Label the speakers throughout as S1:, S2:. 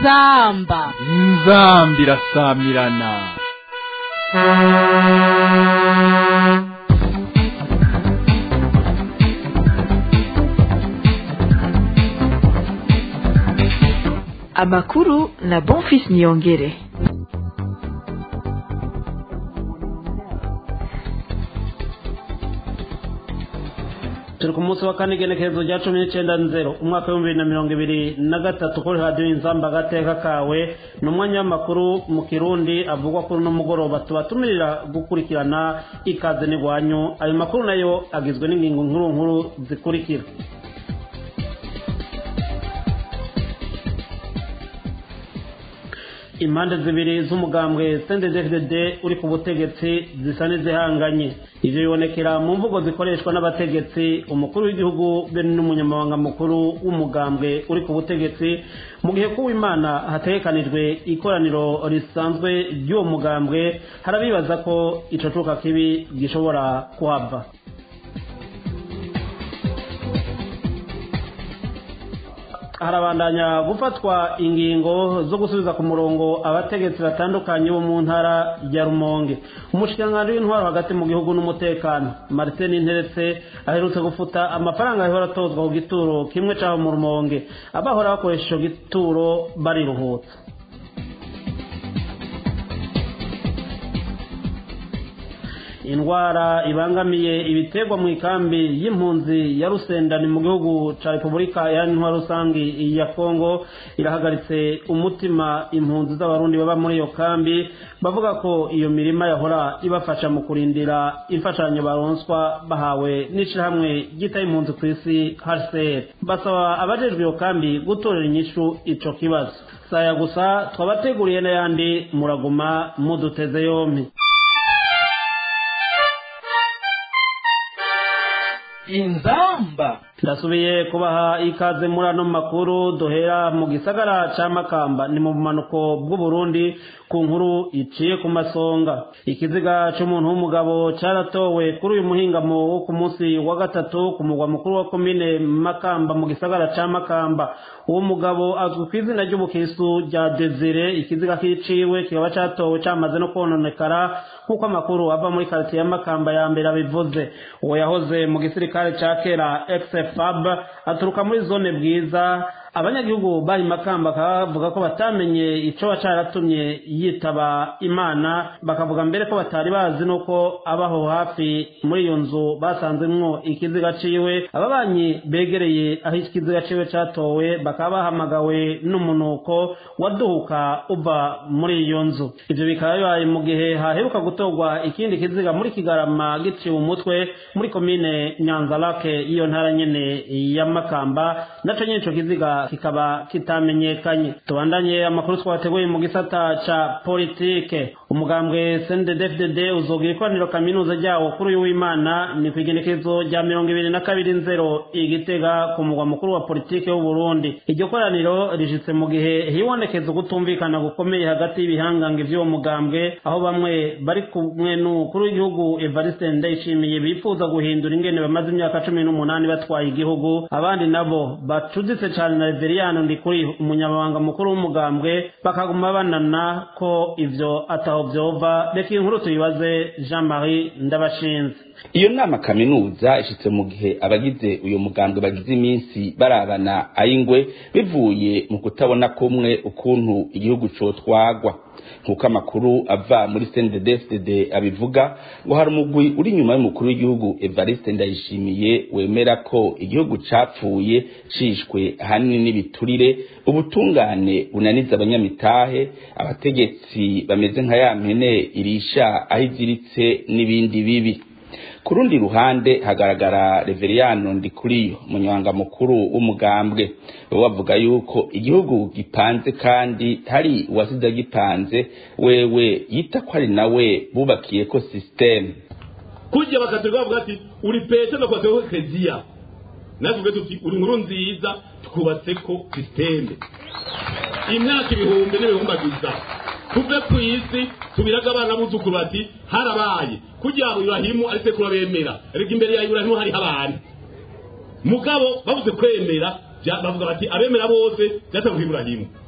S1: inzamba
S2: inzamba irasamirana
S3: amakuru na bonfis niyongere
S4: turi ku munsi wa kane igenekerezo rya cumi n'icyenda nzero umwaka w'ibihumbi bibiri na mirongo ibiri na gatatu kuri radiyo inzamba agateka kawe ni umwanya w'amakuru mu kirundi avugwa kuri uno mugoroba tubatumirira gukurikirana ikaze n'igwanyu ayo makuru nayo agizwe n'ingingo nkuru nkuru zikurikira impande zibiri z'umugambwe cnddd uri ku butegetsi zisa n'izihanganye ivyo bibonekera mu mvugo zikoreshwa n'abategetsi umukuru w'igihugu be n'umunyamabanga mukuru w'umugambwe uri ku butegetsi mu gihe kuw'imana hategekanijwe ikoraniro risanzwe ry'uwo mugambwe harabibaza ko ico cuka kibi gishobora kuhava harabandanya gufatwa ingingo zo gusubiza ku murongo abategetsi batandukanye bo mu ntara ya rumonge umushikiranganji w'intwaro hagati mu gihugu n'umutekano martin interetse aherutse gufuta amafaranga yahora atozwa ku gituro kimwe c'aho mu rumonge abahora bakoresha ico gituro bariruhutsa indwara ibangamiye ibiterwa mu ikambi y'impunzi ya rusendani mu gihugu ca repubulika iharanira rusangi ya kongo irahagaritse umutima impunzi z'abarundi baba muri iyo kambi bavuga ko iyo mirima yahora ibafasha mu kurindira imfashanyo baronswa bahawe n'ishirahamwe ryita impunzi ku isi hcr basaba abajejwe iyo kambi gutorera inyishu ico kibazo saya gusa twabateguriye n'ayandi muraguma muduteze yompi
S1: inzamba
S4: ndasubiye kubaha ikaze muri ano makuru duhera mu gisagara ca makamba ni mu bumanuko bw'uburundi ku nkuru iciye ku masonga ikiziga c'umuntu w'umugabo caratowe kuri uyu muhingamo wo ku munsi wa gatatu ku mugwa mukuru wa komine makamba mu gisagara ca makamba uwo mugabo azwi ku izina ry'ubukristu rya desire ikiziga kiciwe kikaba catowe camaze no kononekara nk'uko amakuru ava muri karitiye ya makamba ya mbere abivuze uwo yahoze mu gisirikare ca kera xfab aturuka muri zone bwiza abanyagihugu bari makamba bakavuga ko batamenye ico caratumye yitaba imana bakavuga mbere ko batari bazi nuko abaho hafi muri iyo nzu basanzemwo ikiziga ciwe ababanyi begereye aho ikiziga ciwe catowe bakaba bahamagawe n'umunuko waduhuka uva muri iyo nzu ivyo bikaba bibaye mu gihe haheruka gutorwa ikindi kiziga muri kigarama giciwe umutwe muri komine nyanzarake y'iyo ntara nyene ya makamba naco nyene ico kiziga kikaba kitamenyekanye tubandanye amakuru twateguye mu gisata ca politike umugambwe cnddfdd uzogira ikoraniro kaminuza ryawo kuri uyu w'imana ni ku igenekezo rya mirongo ibiri na kabiri nzero igitega ku mugwa mukuru wa politike w'uburundi iryo koraniro rishitse mu gihe hibonekeza ukutumvikana gukomeye hagati y'ibihangange vy'uwo mugambwe aho bamwe bari kumwe n'umukuru w'igihugu evariste ndayishimiye bifuza guhindura ingene bamaze imyaka cumi n'umunani batwaye igihugu abandi nabo bacuditse cane na reveriyano ndikuri umunyamabanga mukuru w'umugambwe bakaguma banana ko ivyo ataho vyova reka iyi nkuru tuyibaze jean marie ndabashinze
S5: iyo nama kaminuza ishitse mu gihe abagize uyu mugambwe bagize iminsi barabana ayingwe bivuye mu kutabona kumwe ukuntu igihugu cotwagwa nk'uko amakuru ava muri cnddfdd abivuga ngo hari umugwi uri inyuma y'umukuru w'igihugu evariste ndayishimiye wemera ko igihugu capfuye cishwe ahanini n'ibiturire ubutungane bunaniza abanyamitahe abategetsi bameze nka ya mpene irisha aho iziritse n'ibindi bibi ku rundi ruhande hagaragara reveriyano ndikuriyo umunyamabanga mukuru w'umugambwe bo bavuga yuko igihugu gipanze kandi hari uwasize gipanze wewe yita ko ari nawe bubakiye ko sisiteme
S6: kurya bakaterwa bavuga ati uri pete no kwateho keziya natwe tuti uri nkuru nziza twubatse ko sisiteme imyaka ibihumbi n'ibihumbagiza tuve ku isi tubiraga abana buzukuru bati harabaye kugira ngo iburahimu ari sekuru bemera ariko imbere ya iburahimu hariho abantu mugabo babuze kwemera bya- bavuga bati abemera bose byatanzwe iburahimu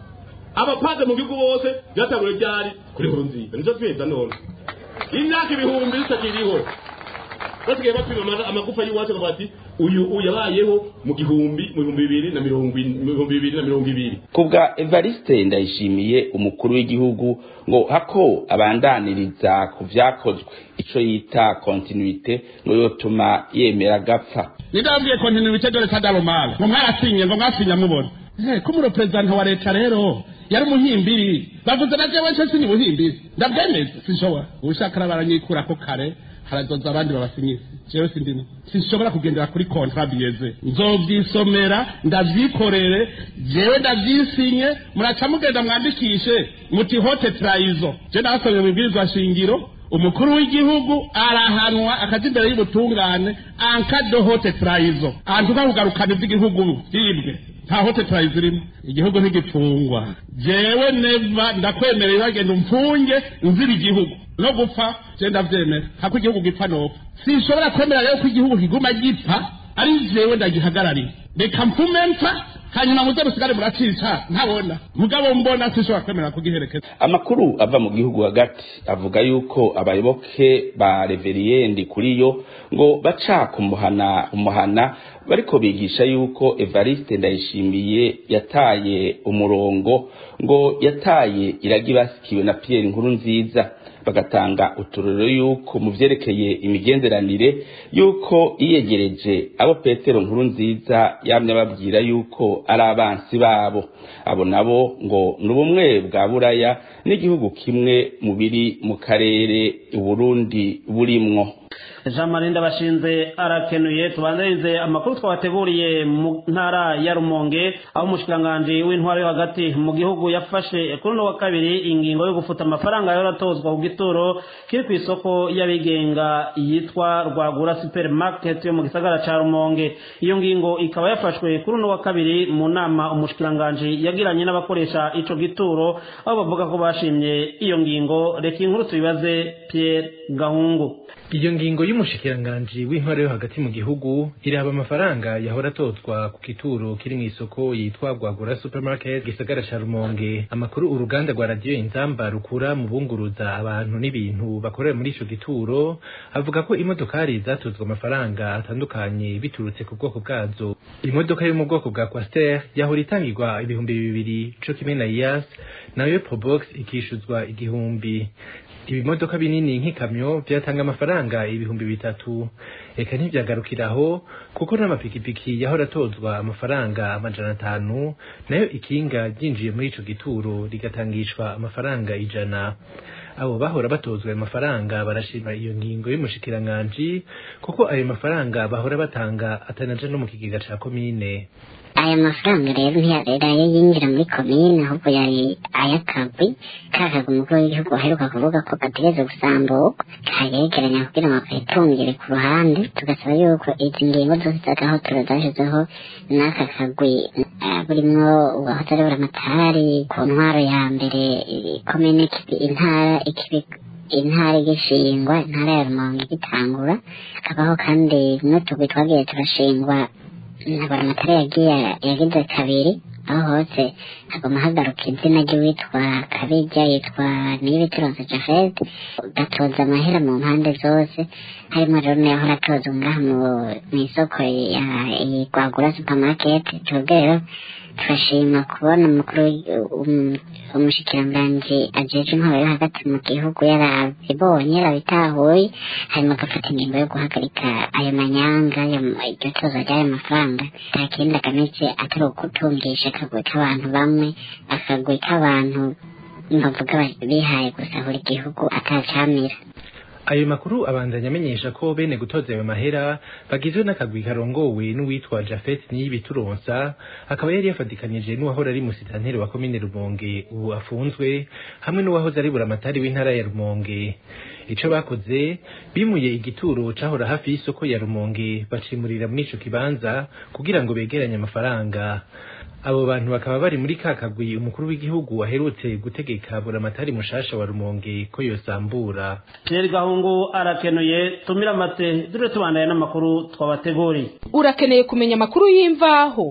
S6: abapaze mu gihugu bose byatangure ryari kuri nkuru nziza nico tweza none imyaka ibihumbi bitakiriho basigaye bapima ama- amagufa y'iwacu bakavuga ati uyu uyu yabayeho mu gihumbi mu bihumbi bibiri na mirongo in- mu bihumbi bibiri na mirongo ibiri
S5: kubwa evariste ndayishimiye umukuru w'igihugu ngo hako abandaniriza ku vyakozwe ico yita kontinuite ngo yotuma yemera agapfa
S7: nidabwiye kontinuite dore kadabomala ngo mwarasinye ngo mwasinya mubona Eh, ko umureperezanta wa leta rero yari umuhimbiri bavuze na jewe nce sinye ubuhimbiri ndabyemeza sinshobora ubushaka arabaranyikura ko kare harazoza abandi babasinyise jewe sindimo sinshobora kugendera kuri kontra biyeze nzovyisomera ndavyikorere jewe ndavyisinye muraca mugenda mwandikishe muti hote trayizo je ndabasomye mu bwirizwa shingiro umukuru w'igihugu arahanwa akaja imbere y'ubutungane ankado hote trayizo antuka kugarukana ivy'igihugu vyibwe nta hote trayizo irimo igihugu ntigipfungwa jewe neva ndakwemereye bagenda umfunge nzira igihugu no gupfa je ndavyemera hako igihugu gipfa nopfa sinshobora kwemera rero ko igihugu kiguma gipfa ari jewe ndagihagarariye reka mpfume mpfa hanyuma muze musigare muracica ntabona mugabo mbona sinshobora kwemera kugiherekeza
S5: amakuru ava mu gihugu hagati avuga yuko abayoboke ba reveriyendi kuri yo ngo baca kumuhana umuhana bariko bigisha yuko evariste ndayishimiye yataye umurongo ngo yataye iragi basikiwe na pierre nkuru nziza bagatanga uturero yuko mu vyerekeye imigenderanire yuko yiyegereje abo petero nkuru nziza yamye ababwira yuko ari abansi babo abo nabo ngo ni ubumwe bwa buraya n'igihugu kimwe mu biri mu karere uburundi burimwo
S4: jean marie ndabashinze arakenuye tubanzirize amakuru twabateguriye mu ntara ya rumonge aho umushikiranganji w'intwaro yo hagati mu gihugu yafashe kuri uno wa kabiri ingingo yo gufuta amafaranga yahora atozwa ku gituro kiri ku isoko y'abigenga yitwa rwagura supermarket yo mu gisagara ca rumonge iyo ngingo ikaba yafashwe kuri uno wa kabiri mu nama umushikiranganji yagiranye n'abakoresha ico gituro aho bavuga ko bashimye iyo ngingo reka inkuru tubibaze pierre gahungu
S8: iyo ngingo y'umushikiranganji w'intwaro yo hagati mu gihugu iraba amafaranga yahora atozwa ku gituro kiri mu isoko yitwa rwagura supermarket gisagara ca rumonge amakuru uruganda rwa radiyo inzamba rukura mu bunguruza abantu n'ibintu bakorera muri ico gituro avuga ko imodokari zatozwa amafaranga atandukanye biturutse ku bwoko bwazo imodoka yo mu bwoko bwa quaster yahora itangirwa ibihumbi bibiri co kimwe na iyas nayo probox ikishuzwa igihumbi ibimodoka binini nk'ikamyo byatanga amafaranga ibihumbi bitatu reka ntibyagarukiraho kuko n'amapikipiki yahora atozwa amafaranga amajana atanu nayo ikinga ryinjiye muri ico gituro rigatangishwa amafaranga ijana abo bahora batozwa ayo mafaranga barashima iyo ngingo y'umushikiranganji kuko ayo mafaranga bahora batanga atanaja no mu kigega ca komine
S9: aya mafaranga rero ntiyarera yo yinjira muri komine ahubwo yari ay'akagwi kakagwi umukuru w'igihugu aheruka kuvuga ko gategereza gusambuka kayegeranya kugira ngo kayitungire ku ruhande tugasaba yuko izi ngingo zose z'agahotoro zashizeho n'aka kagwi eh, burimwo uwahoze ari buramatari ku ntwaro ya mbere eh, komine ikibi- intara ikibi intara igishingwa intara ya rumonge igitangura hakabaho kandi n'utugwi twagiye turashingwa ntabaramatari yagiye yagize kabiri aho hose haguma hagaruka izina ry'uwitwa kabirya yitwa niyibitironse jafed gatoza amahera mu mpande zose harimo rero n'iyahora atozwa ngaha mu- mu isoko ya rwagura supermarket twebwe rero turashima kubona umukuru w'i- um- umushikiranganji ajejwe intwaro yo hagati mu gihugu yarabibonye yarabitahuye hanyuma agafata ingingo yo guhagarika ayo manyanga ayo- iryo toza ry'ayo mafaranga nta kindi agamije atari ukutungisha akagwi k'abantu bamwe akagwi k'abantu bavuga ba- bihaye gusahura igihugu atacamira
S8: ayo makuru abandanya amenyesha ko bene gutoza ayo mahera bagizwe n'akagwi karongowe n'uwitwa Jafet Niyibituronsa akaba yari yafatikanije n'uwahora ari musitanteri wa komine Rumonge ubu afunzwe hamwe n'uwahoze ari buramatari w'intara ya Rumonge ico bakoze bimuye igituro cahora hafi y'isoko ya Rumonge bacimurira muri ico kibanza kugira ngo begeranye amafaranga abo bantu bakaba bari muri ka kagwi umukuru w'igihugu aherutse gutegeka buramatari mushasha wa Rumonge ko yosambura
S4: Pierre Gahungu arakenuye tumira amate dure tubandanye n'amakuru twabateguriye
S1: urakeneye kumenya amakuru y'imvaho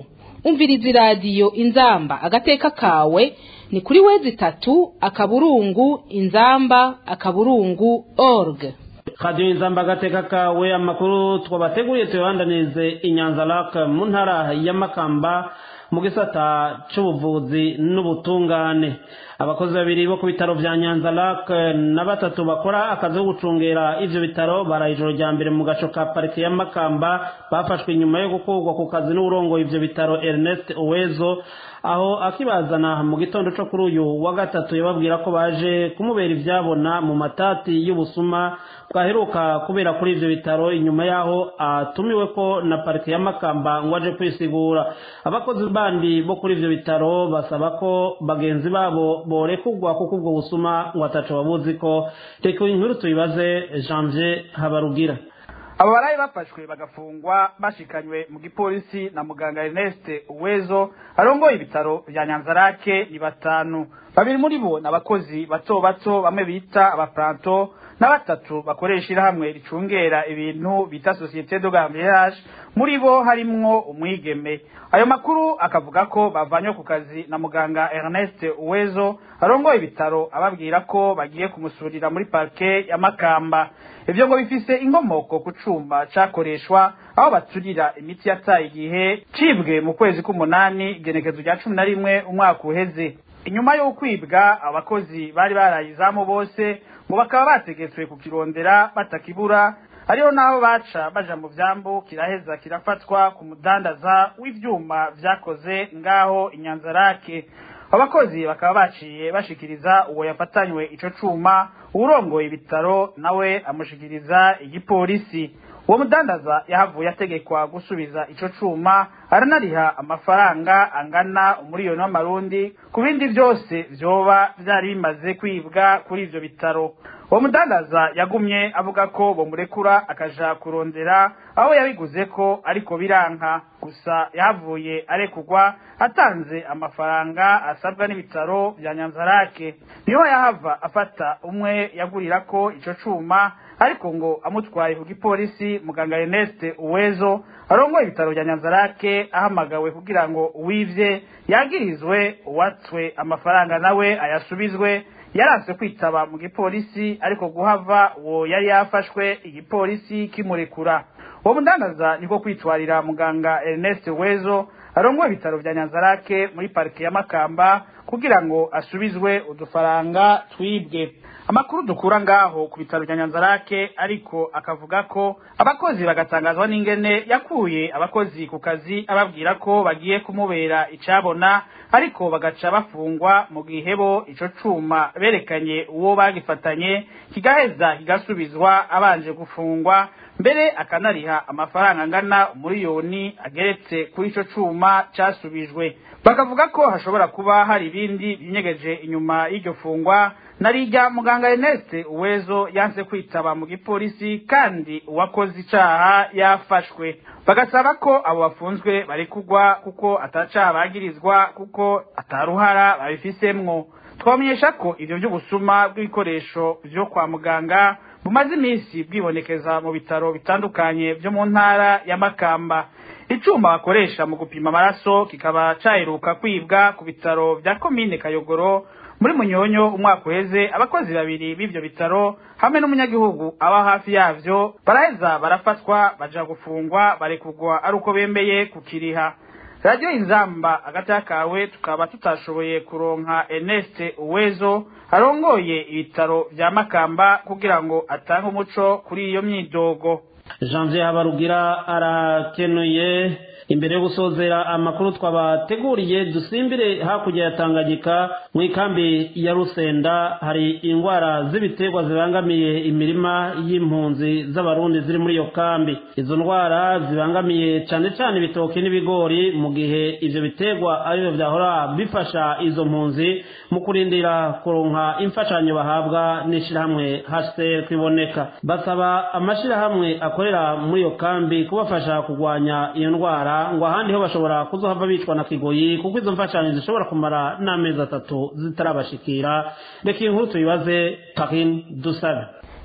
S10: umviriza iradiyo inzamba agateka kawe ni kuri wezi itatu akaburungu inzamba akaburungu org
S4: radiyo inzamba agateka kawe amakuru twabateguriye tuyabandanirize inyanza raka mu ntara ya makamba mu gisata cy'ubuvuzi n'ubutungane abakozi babiri bo ku bitaro bya nyanza raka na batatu bakora akazi ko gucungera ivyo bitaro baraye ijoro rya mbere mu gaco ka parike ya makamba bafashwe inyuma yo gukurwa ku kazi n'uburongoye ivyo bitaro ernest uwezo aho akibazana mu gitondo cyo kuri uyu wa gatatu yababwira ko baje kumubera ibyabona mu matati y'ubusuma bwaheruka kubera kuri ivyo bitaro inyuma yaho atumiwe ko na parike ya makamba ngo aje kwisigura abakozi bandi bo kuri ivyo bitaro basaba ko bagenzi babo borekugwa kuko ubwo busuma ngo ataco babuzi ko reka inkuru tuyibaze janvier habarugira
S11: abo barayi bafashwe bagafungwa bashikanywe mu gipolisi na muganga Ernest Uwezo arongoye ibitaro vya Nyanzarake ni batanu babiri muri bo n'abakozi bato bato bamwe bita abaplanto na batatu bakoresha irahamwe ricungera ibintu bita Societe de Gambiage muri bo harimwo umwigeme ayo makuru akavuga ko bavanywe ku kazi na muganga Ernest Uwezo arongoye ibitaro ababwira ko bagiye kumusurira muri parke ya Makamba ivyo ngo bifise inkomoko ku cuma cakoreshwa aho baturira imiti yataye igihe cibwe mu kwezi k'umunani igenekezo rya cumi na rimwe umwaka uheze inyuma yo kwibwa abakozi bari barayizamu bose ngo bakaba bategetswe kukirondera batakibura ariho naho baca baja mu vyambu kiraheza kirafatwa ku mudandaza w'ivyuma vyakoze ngaho inyanzarake abakozi bakaba baciye bashikiriza uwo yafatanywe ico cuma uwurongoye ibitaro nawe amushikiriza igipolisi uwo mudandaza yahavuye ategekwa gusubiza ico cuma aranariha amafaranga angana umuriyoni w'amarundi ku bindi vyose vyoba vyari bimaze kwibwa kuri ivyo bitaro uwo mudandaza yagumye avuga ko bomurekura akaja kurondera aho yabiguze ko ariko biranka gusa yahavuye arekugwa atanze amafaranga asabwa n'ibitaro vya nyanzarake niho yahava afata umwe yagurira ko ico cuma ariko ngo amutwaye ku gipolisi muganga Ernest Uwezo arongoye ibitaro vya Nyanzarake ahamagawe kugira ngo uwivye yagirizwe uwatswe amafaranga nawe ayasubizwe yaranse kwitaba mu gipolisi ariko guhava uwo yari yafashwe igipolisi kimurekura uwo mudandaza niko kwitwarira muganga Ernest Wezo arongoye ibitaro vya Nyanzarake muri parike ya Makamba kugira ngo asubizwe udufaranga twibwe amakuru dukura ngaho ku bitaro bya Nyanzarake ariko akavuga ko abakozi bagatangazwa n'ingene yakuye abakozi ku kazi ababwira ko bagiye kumubera icabona ariko bagaca bafungwa mu gihe bo ico cuma berekanye uwo bagifatanye kigaheza kigasubizwa abanje gufungwa mbere akanariha amafaranga angana umuriyoni ageretse kuri ico cuma casubijwe bakavuga ko hashobora kuba hari ibindi binyegeje inyuma y'iryo fungwa narijya muganga Ernest Uwezo yanse kwitaba mu gipolisi kandi uwakoze icaha yafashwe bagasaba ko abo bafunzwe bari kugwa kuko atacaha bagirizwa kuko ataruhara babifisemwo twamenyesha ko ivyo vy'ubusuma bw'ibikoresho vyo kwa muganga bumaze iminsi bwibonekeza mu bitaro bitandukanye vyo mu ntara ya Makamba icuma bakoresha mu gupima amaraso kikaba caheruka kwibwa ku bitaro vya komine Kayogoro muri munyonyo umwaka uheze abakozi babiri b'ivyo bitaro hamwe n'umunyagihugu aba hafi yavyo baraheza barafatwa baja gufungwa barekugwa ari uko bembeye kukiriha radiyo inzamba agati kawe tukaba tutashoboye kuronka Ernest Uwezo arongoye ibitaro vya Makamba kugira ngo atange umuco kuri iyo myidogo
S4: Janvier Habarugira arakenuye imbere yo gusozera amakuru twabateguriye dusimbire hakurya ya Tanganyika mu ikambi ya Rusenda hari indwara z'ibiterwa zibangamiye imirima y'impunzi z'abarundi ziri muri iyo kambi izo ndwara zibangamiye cyane cyane ibitoki n'ibigori mu gihe ivyo biterwa aribyo vyahora bifasha izo mpunzi mu kurindira kuronka imfashanyo bahabwa n'ishirahamwe HCR kwiboneka basaba amashirahamwe akorera muri iyo kambi kubafasha kurwanya iyo ndwara ngo ahandi ho bashobora kuzohava bicwa na kigoyi kuko izo mfashanyo zishobora kumara n'amezi atatu zitarabashikira reka iyi nkuru tuyibaze Karin Dusabe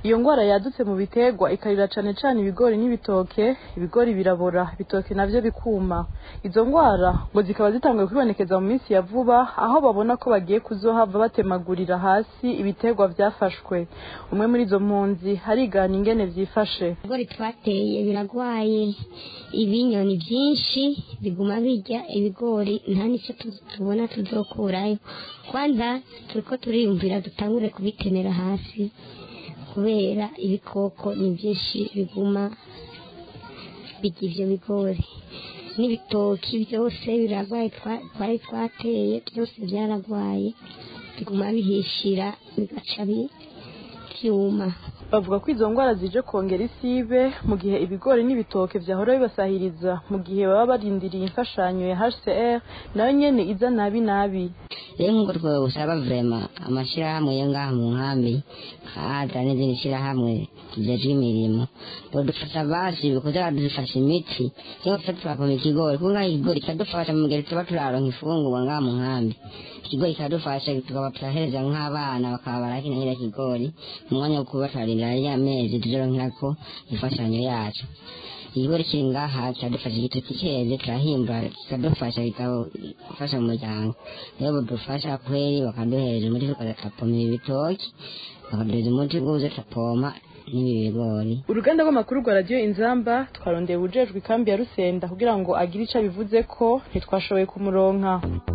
S12: iyo ngwara yadutse mu biterwa ikarira cane cane ibigori n'ibitoke ibigori birabora ibitoke navyo bikuma izo ngwara ngo zikaba zitanguye kwibonekeza mu minsi ya vuba aho babona ko bagiye kuzohava batemagurira hasi ibiterwa vyafashwe umwe muri izo mpunzi harigana ingene vyifashe
S13: ibigori twateye biragwaye ibinyoni vyinshi biguma birya ibigori nta nico tubona tuzokurayo kwanza turiko turiyumvira dutangure kubitemera hasi kubera ibikoko ni byinshi biguma birya ivyo bigori n'ibitoki byose biragwaye twari twateye byose byaragwaye biguma bihishira bigaca byuma
S12: bavuga ko izo ngwara zije kongera isibe mu gihe ibigori n'ibitoke vyahora bibasahiriza mu gihe baba barindiriye imfashanyo ya HCR nayo nyene iza nabi nabi
S14: rero nk'uko twosaba vrema amashirahamwe yo ngaha mu nkambi haza n'izindi shirahamwe zijejwe imirimo bodufasha basi kuza badufasha imiti cyangwa se tugapoma ikigori kuko ngaha ikigori kiradufasha mu gihe tuba turaronka ifungurwa ngaha mu nkambi ikigori kiradufasha tukaba turahereza nk'abana bakaba barakinahira ikigori mu mwanya wo kuba turarindira ya mezi tuzoronkerako imfashanyo yacu ikigori kiri ngaha kiradufasha igitoki keze turahimbura kikadufasha bikafasha mu muryango rero budufasha kweri bakaduhereza umuti tukapoma ibi bitoki bakaduhereza umuti bwuze tukapoma n'ibi bigori
S12: uruganda rw'amakuru rwa radiyo inzamba twarondeye ubujejwe ikambi ya rusenda kugira ngo agire ico abivuze ko ntitwashoboye kumuronka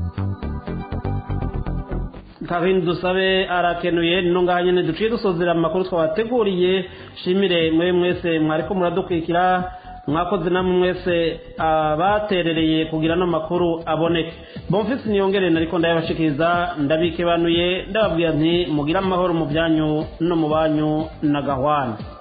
S4: kabindi dusabe arakenuye nino ngaha nyene duciye dusozera amakuru twabateguriye shimire mwe mwese mwariko muradukurikira mwakoze namwe mwese abaterereye kugira no makuru aboneke bonfisi niyongere nariko ndayabashikiriza ndabikebanuye ndababwira nti mugire amahoro mu byanyu no mu banyu na gahwana